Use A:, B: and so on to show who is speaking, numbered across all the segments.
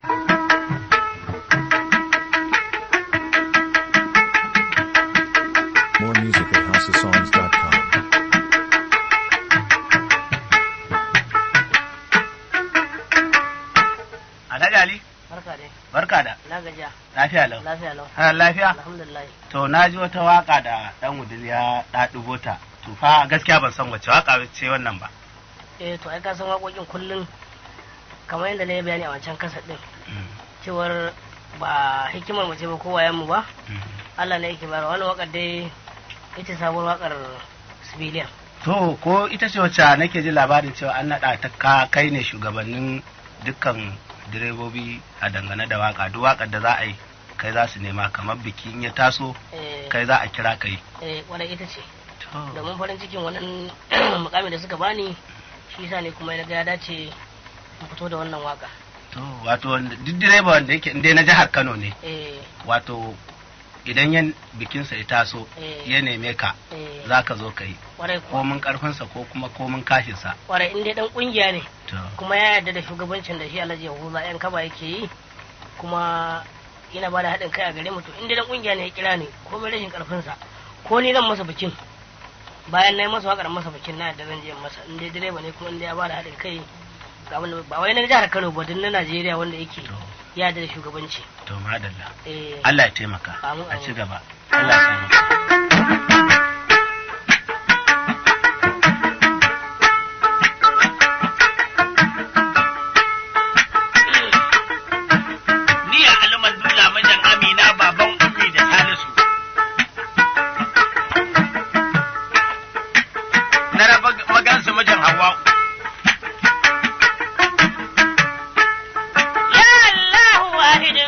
A: More music at houseofsongs.com.
B: Alhaji Ali,
C: Barka dai.
B: barka da
C: Na gajiya.
B: lafiya lau.
C: Lafiya lau.
B: Ha, lafiya?
C: Alhamdulillah.
B: To na ji wata waka da ɗan wudil ya ɗaɗugo ta. To fa gaskiya ban san wace waka ce wannan ba.
C: Eh to ai ka san waƙoƙin kullum kamar yadda na yi bayani a wancan kasa ɗin cewar ba hikimar mu ce ba ko wayan mu ba Allah ne yake bayarwa wannan waƙar dai ita sabuwar waƙar civilian.
B: To ko ita ce wacce nake ji labarin cewa an naɗa ta ka kai ne shugabannin dukkan direbobi a dangane da waka duk wakar da za a yi kai za su nema kamar biki in ya taso
C: Eh
B: kai za a kira kai.
C: eh wannan ita ce.
B: To,
C: Domin farin cikin wannan mukamin da suka bani shi yasa ne kuma na ga ya dace in fito da wannan waƙa.
B: to wato wanda- duk direba wanda yake inda na jihar Kano ne
C: Eh
B: wato idan yan bikinsa ya taso
C: Eh.
B: ya neme ka
C: eh
B: za ka zo ka yi
C: kwarai kuwa.
B: komin karfinsa ko kuma komin kashinsa
C: Kwarai in dai dan kungiya ne.
B: to
C: kuma ya yarda da shugabancin da shi alhaji yahuza yan kaba yake yi kuma yana ba da haɗin kai a gare mu to inda dan kungiya ne ya kira ni ko mai rashin karfinsa ko ni zan masa bikin bayan na yi masa waƙar masa bikin na yadda zan je in masa in dai direba ne kuma inda ya ba da haɗin kai ga abin da ba wai na jihar Kano ba duk na Najeriya wanda yake
B: to
C: ya yarda da shugabanci
B: to madalla
C: eh
B: Allah ya taimaka
C: Amin,
B: a ci
C: amin.
B: gaba Allah ya taimaka
D: Ni a alamar dula majan Amina baban ummi da Salisu. Na raba magansu majan Hawwa.
C: ya Allah wahidin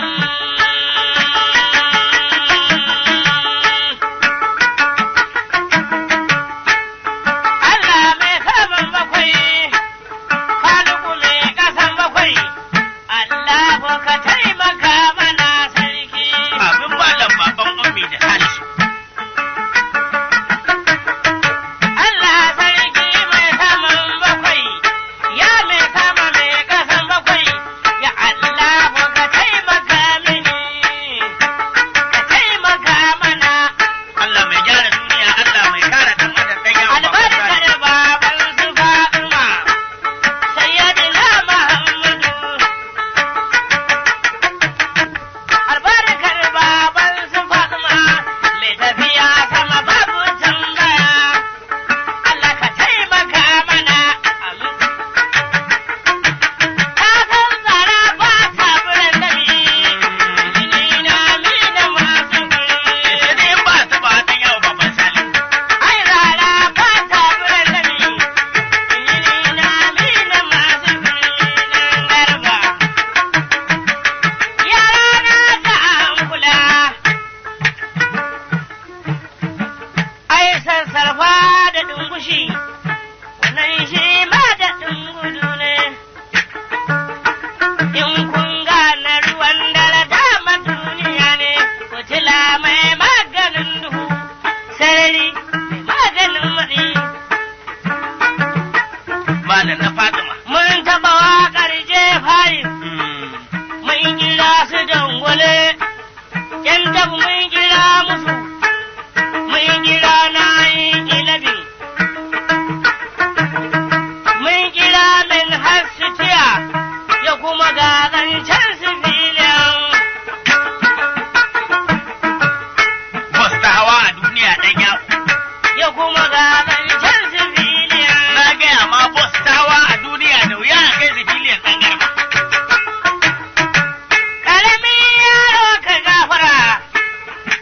C: Allah mai saman bakwai Faluku mai ƙasan bakwai Allah ka taimaka mana sarki
D: Abin malam baban ummi da Salisu.
C: Allah sarki mai saman bakwai ya mai sama mai ƙasan bakwai ya Allah ka taimaka mini ka taimaka mana
D: Allah mai gyara duniya, Allah mai kare ɗan adam ɗan yawon
C: albarkar baban su Fatima sayyidina Muhammadu albarkar baban su Fatima mai tafiya sama babu tambaya Allah ka taimaka mana amin ka san tsara ba ta buran dami ni na mi da masu
D: Sai
C: guri
D: dai in ba su ba ɗan yawon baban Salisu.
C: ai rara ba ta buran dami ni na mi da masu guri nan garba yara na ta an kula ai sassarfa da dungushi wannan shi ma da dungudu ne in kun gane ruwan dare dama duniya ne fitila mai maganin duhu sarari mai maganin matsi
D: Malam na Fatima.
C: mun taɓa waƙar jefari
D: Hmm.
C: mun kira su dangwale yan tabu mun kira musu mun kira na ilabin mun kira min hasitiya ya kuma ga zancen su filin
D: Bus ta hawa a duniya ɗan yawo.
C: ya kuma ga zancen su filin
D: Na gaya ma bus ta hawa a duniya da wuya a kai sibiliyan ɗan garba.
C: ƙaramin yaro ka gafara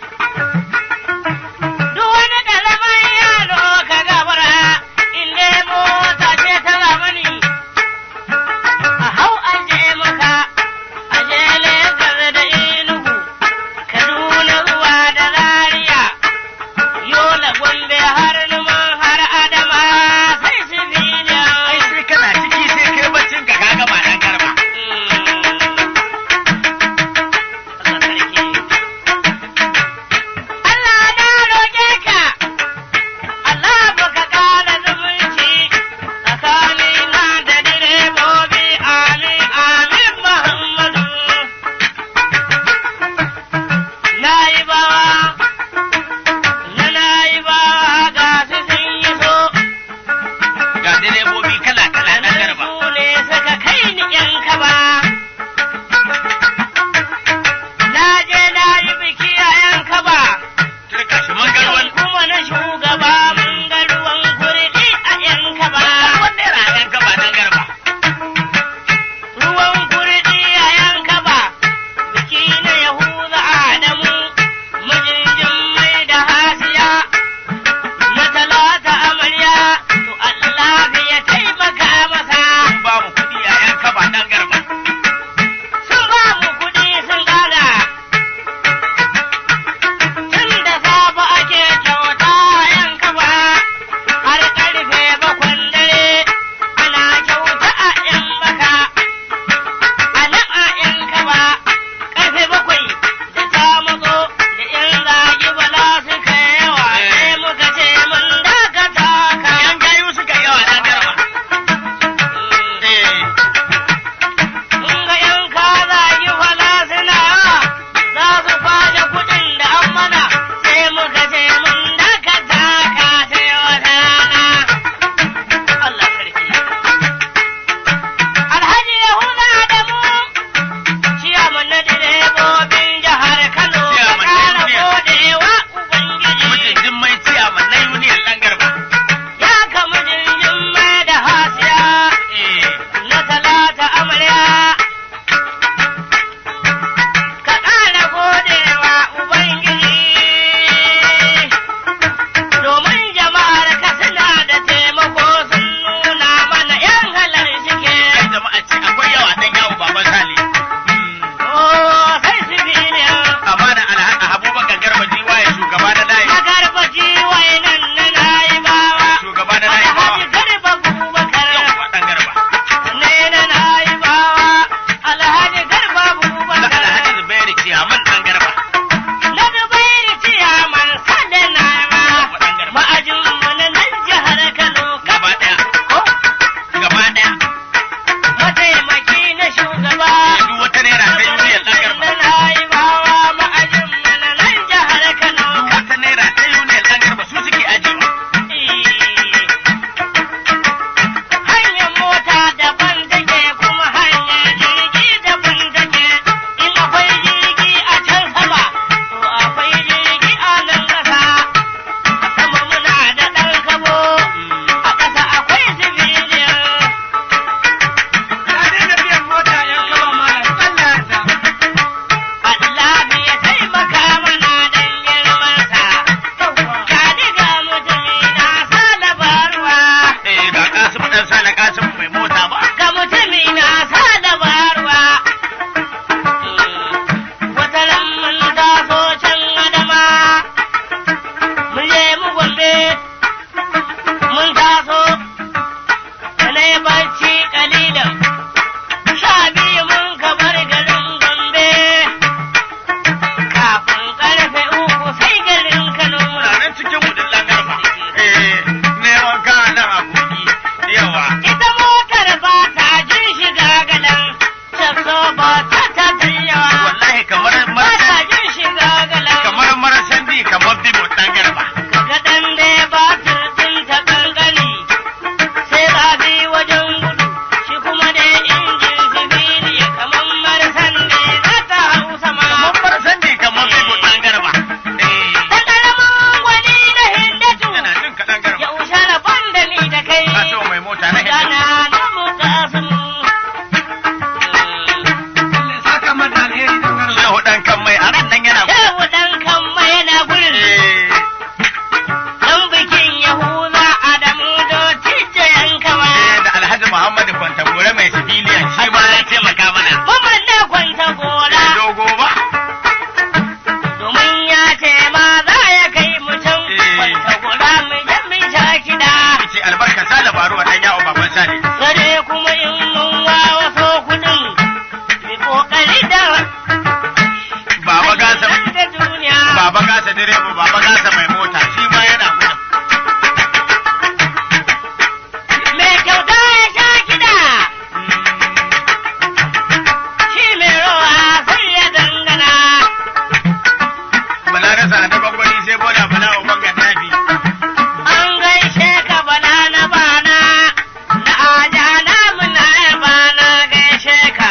D: baba gasa mai mota shi ma yana gudun.
C: Mai kyauta ya sha kiɗa, shi mai rawa sai ya dangana.
D: Bala na sa da gwangwani sai boda bala wa bangan nafi.
C: An gaishe ka bala na bana, na aja na muna bana gaishe ka.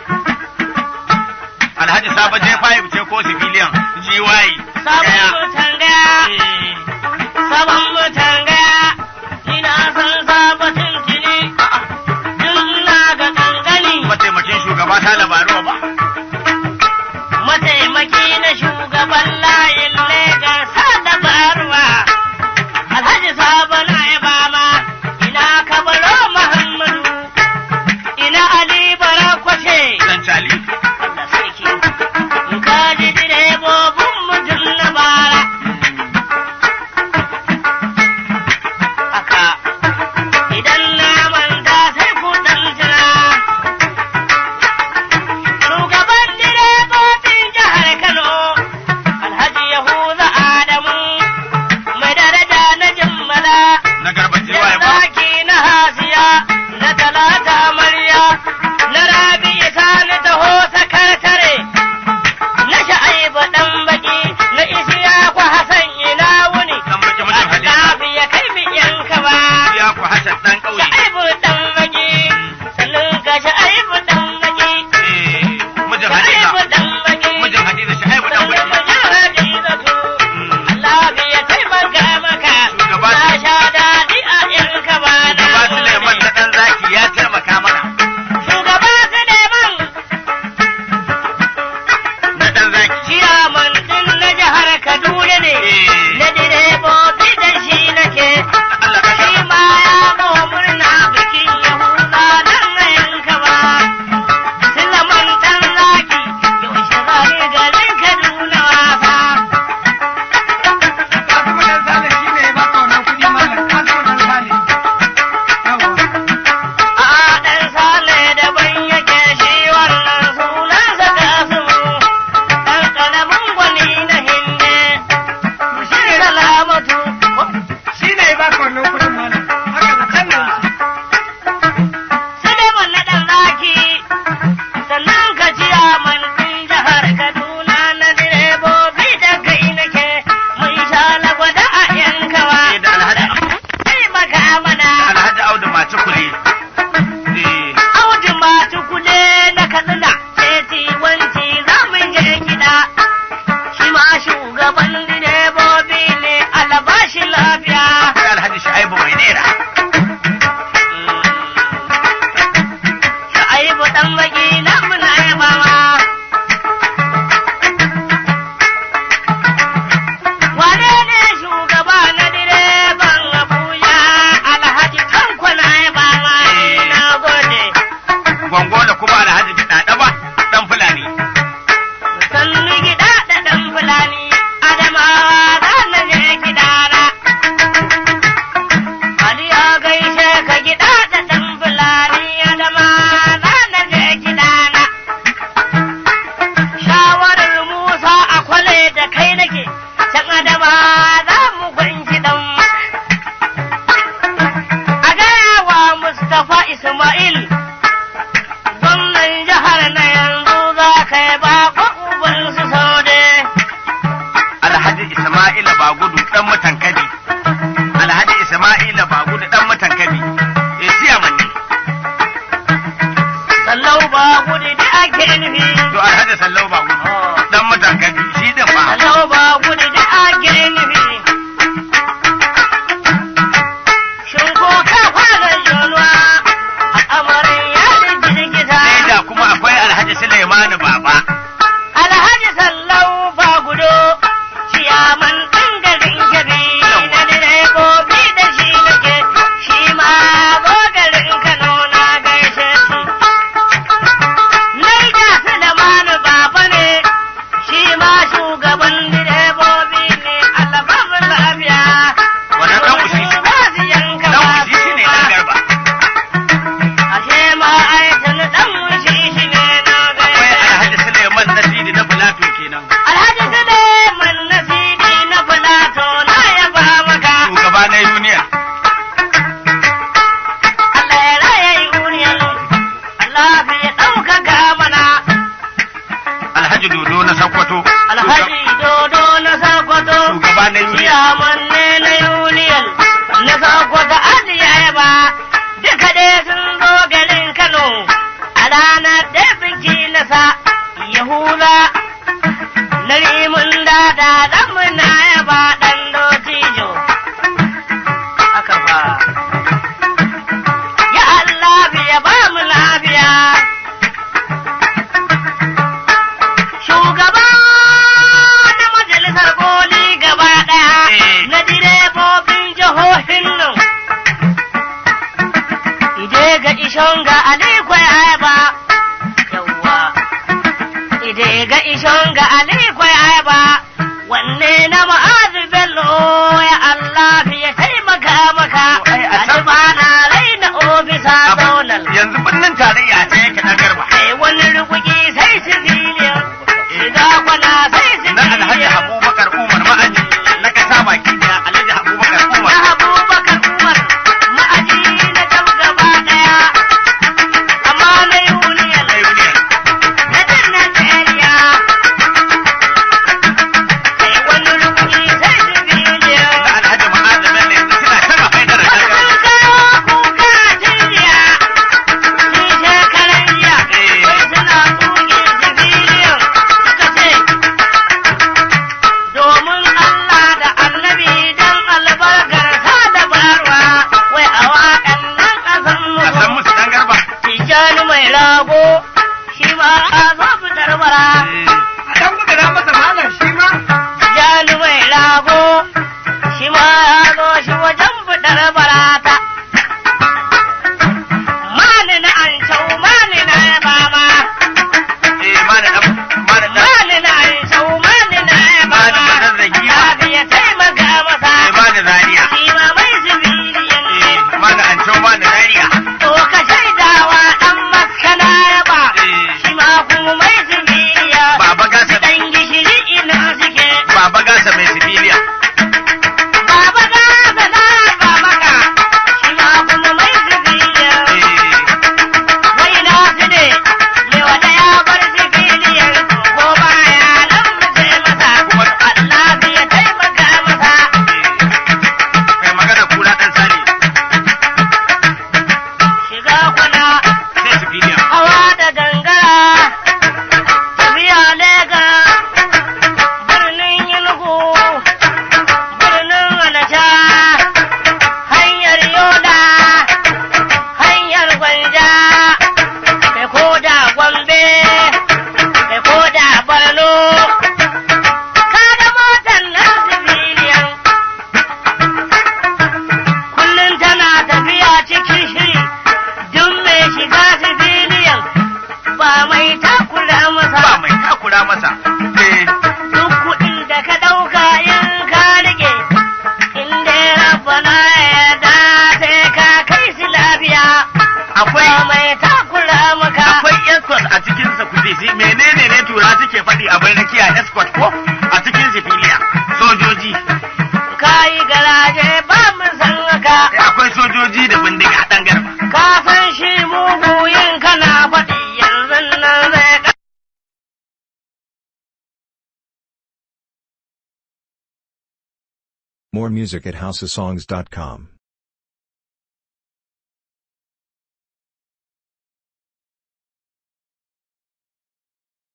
D: Alhaji Sabo J5 ce ko civilian GY.
C: Sabon
D: Daya.
C: mutan gaya,
D: Eh,
C: sabon mutan gaya, ina son sabatin tuni, duk na ga kankani.
D: Mataimakin shugaba ta labaru ba.
C: mataimaki na shugaban layin Legas da Barwa. Alhaji Sabo na Ibama, ina Kabaro Muhammadu, ina Ali Barakwashe.
D: Dan Cali.
C: Allah sarki, in ka ji direbobin mutum na bara. Haka, idan na manta sai ku ɗan tuna. Shugaban direbobin jihar Kano, Alhaji Yahuza Adamu, mai daraja na jimmala,
D: Na garba
C: da
D: GY ba.
C: zaki na hasiya, na talata amarya, na rabi sani taho sakatare, na sha'aibu ɗan baki, na isiya kwa Hassan ina wuni,
D: Dan baki mutum
C: a
D: Halima.
C: ya kai mi yanka ba.
D: Ya ku Hassan dan ƙauye.
C: Sha'aibu ɗan baki, sannan ka sha'aibu ɗan baki.
D: Eh, mijin
C: Sha'aibu
D: Hadiza.
C: ɗan baki.
D: Mijin Hadiza Shaibu dan
C: Sannan
D: baki.
C: ka ji Hadizatu. Allah ya taimaka maka.
D: Shugaba
C: Na sha daɗi a yanka ba na
D: Shugaba Suleiman na dan zaki ya taimaka mana.
C: Shugaba Suleiman,
D: Na dan zaki.
C: ciyaman ɗin na jihar Kaduna ne.
D: Eh.
C: Na direbobi da shi nake.
D: Allah ka
C: Shi
D: gama.
C: ma ya zo murna bikin Yahuda nan na yanka ba. Suleiman ɗan zaki, yaushe za ni garin Kaduna wasa. A ɗan sale daban yake shi wannan sunansa Kasimu, ɗan ƙaramin gwani na Hinde, shi da lamatu, Suleiman na ɗan zaki, sannan ka ciya man ɗin jihar Kaduna na direbobi da kai nake, mun sha lagwada a yankawa.
D: Eh, da Alhaji
C: Sai maka mana.
D: Alhaji Audu Macikule. Eh,
C: Audu masu kule na katsina teti wanci za mu je kiɗa. Shi ma shugaban direbobi ne alabashi lafiya.
D: akwai Alhaji Shaibu mai nera.
C: Sha'aibu ɗan baki na muna yabawa. Wane ne shugaba na direban Abuja Alhaji Tanko na yabawa na gode.
D: Gwango da kuma Alhaji Gidada ba. Dan Fulani.
C: sannu gida da ɗan fulani adamawa za na je gidana. Ali ya gaishe ka gida da ɗan fulani adamawa za na je gidana. Shawarar Musa a kwale da kai nake, can adamawa za mu gwanki ɗan. A gaya wa Mustapha Ismail gwamnan jihar na yanzu za ka yi bako uban su saude.
D: Alhaji Isma'ila Bagudu dan mutan Kabi. Alhaji Isma'ila Bagudu dan mutan Kabi. Eh, siyaman ne.
C: Sallau ba gudu da ake nufi.
D: To Alhaji Sallau Bagudu dan mutan Kabi. Shi din fa.
C: Sallau ba gudu da ake nufi. Shin ko ka fara jonuwa a amarin ya da girgiza.
D: Sai da kuma akwai Alhaji Suleimanu Baba.
C: Alhaji sallau ba gudu. Ciyaman ɗan garin gabi na direbobi da shi nake. Shi ma zo garin Kano na gaishe shi. Naija Sulemanu Baba ne, shi ma shugaban direbobi ne, Allah ba mu lafiya.
D: Wannan ɗan ushi.
C: Ba su yanka
D: Dan
C: ba
D: ushi shi ne dan garba.
C: Ashe ma aikin ɗan ushi shi ne na
D: Akwai
C: gaishe.
D: Alhaji alhaji dodo na sakkwato
C: alhaji dodo na sakwato
D: shugaba na yi
C: ciyaman ne na union na sakwato ajiya ya ba duka dai sun zo garin kano a ranar da biki na sa yahuda na rimin dada dan muna ya ba dan dotijo aka ba ya Allah ya ba mu lafiya shugaba na majalisar koli gaba ɗaya
D: Eh.
C: na direbobin jihohin nan. Ide ga ishon ga Aliko ya ba, yawwa. Ide ga ishon ga Aliko ya ba, wanne na ma'azu bello ya Allah ya taimaka maka.
D: To, ai, a
C: A
D: can-
C: ba na raina ofisa zonal.
D: yanzu birnin tarayya sai yake na garba
C: Sai wani rukuki sai civilian, shiga kwana sai
D: na alhaji
C: civilian.
D: abubakar umar ma'aji na kasa baki daya alhaji abubakar
C: na
D: umar
C: abubakar umar ma'aji na jam gaba daya amma na union
D: na union
C: na din najeriya sai wani rukuni sai civilian
D: na alhaji ma'azu bello yanzu suna taba haidar
C: wasu
D: garba
C: sun kawo kuka jiya ni shekaran jiya
D: Eh.
C: wai suna tuki civilian suka ce domin Allah da annabi dan albarkar ta da barwa wai a waƙan nan ƙasan
D: a san
C: mu
D: musu dan garba
C: tijjani mai rago shi ma a zo fitar bara
D: a dan gudana masa malam shi ma
C: tijjani mai rago shi ma ya zo shi wajen fitar barata mani na an shau mani na baba
D: eh ma da dan ma da dan
C: mani na an shau mani na
D: ma da
C: baba
D: dan zagi ma
C: lafiya taimaka masa
D: eh ma da zariya
C: shi ma mai zubiriyan ne
D: eh ma da anco ma da zariya
C: to ka shaidawa dan maskana ya ba
D: eh
C: shi ma kuma mai zubiriya
D: baba gasa
C: dan gishiri ina suke
D: baba gasa mai sibiliya
C: baba ga da na ba maka shi ma kuma mai zubiriya
D: eh
C: wai na su ne me wata ya bar zubiliyar ko baya nan mace masa
D: kuma
C: Allah ya taimaka masa
D: kai magana kura dan sani
C: shiga kwana
D: sai sibiliya
C: hawa da gangara tafiya lega birnin yulgu birnin anacha hanyar yola hanyar gwanja kai ko da gombe kai ko da borno kaga motar nan civilian kullum tana tafiya cikin shiri duk mai shiga civilian ba mai takura masa
D: ba mai takura masa eh
C: duk kuɗin da ka ɗauka in ka rike in dai rabbana ya yarda sai ka kai shi lafiya
D: akwai
C: ba mai takura maka
D: akwai escort a cikin sa kuje shi menene ne tura suke faɗi a bai rakiya escort ko a cikin sifiliya sojoji
C: ka yi garaje ba mu san haka
D: Eh, akwai sojoji da bindiga dan garba
C: ka san shi mugu yin kana faɗi yanzu nan zai ka
A: More music at houseofsongs.com.